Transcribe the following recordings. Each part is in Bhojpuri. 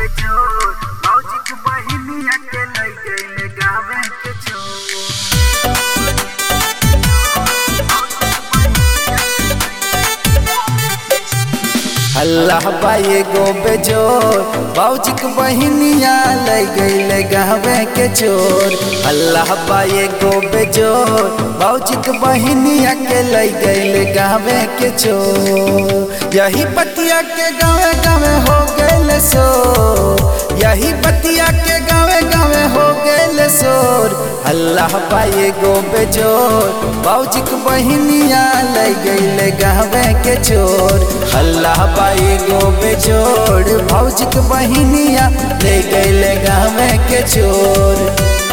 बेजोर मौजी के बहिनिया के लई गइले गावे के छोर अल्लाह बाए गो बेजोर बाउजिक बहिनिया ले गईले गहवे के चोर अल्लाह बाए गो बेजोर बाउजिक बहिनिया के ले गईले गहवे के चोर यही पतिया के गावे गावे हो गए सो यही पतिया के गावे गावे हो गए शोर अल्लाह पाए गो बेजोर बाउजिक बहिनिया ले गईले गहवे के चोर अल्लाह पाए गो बेजोर बाउजिक बहिनिया ले गईले गहवे के चोर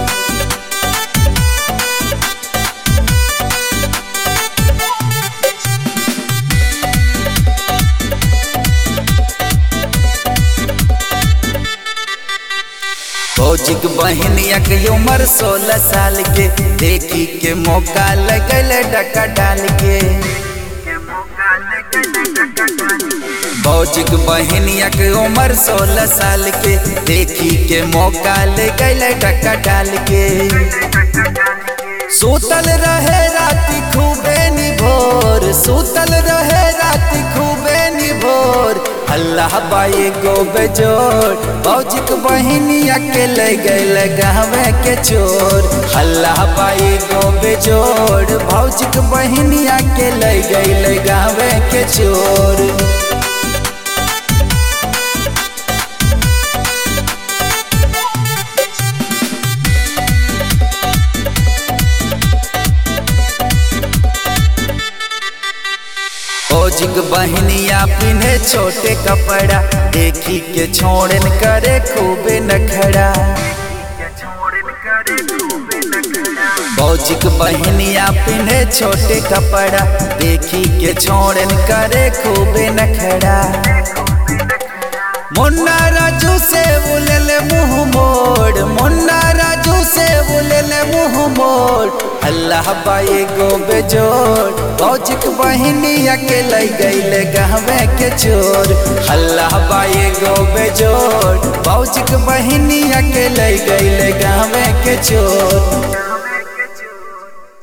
फौजिक बहनिया के उम्र सोलह साल के देखी के मौका लगल डका डाल के के मौका लेके डका डाली फौजिक बहनिया के उम्र सोलह साल के देखी के मौका लगल डका डाल के डका डाली के सूतल रहे राति खूबे निभोर सूतल रहे राति खूबे निभोर अल्लाह बाई गो बेजोर फौजिक बहिनिया के ले गए गहवे के चोर अल्लाह बाई गो बेजोर फौजिक बहिनिया के ले गए गहवे के चोर फौजिक बहनिया पिन्हे छोटे कपड़ा देखी के छोड़न करे खूबे नखड़ा के छोड़न करे खूबे नखरा फौजिक बहनिया पिन्हे छोटे कपड़ा देखी के छोड़न करे खूबे नखड़ा मुन्ना राजू से बुलल मुंह मोड़ मुन्ना राजू से बुलल मुंह मोड़ अल्लाह बाई गो बेजोड़ फौजिक बहिनिया के लई गईले गहवे के चोर अल्लाह बाई गो बेजोड़ फौजिक बहिनिया के लई गईले गहवे के चोर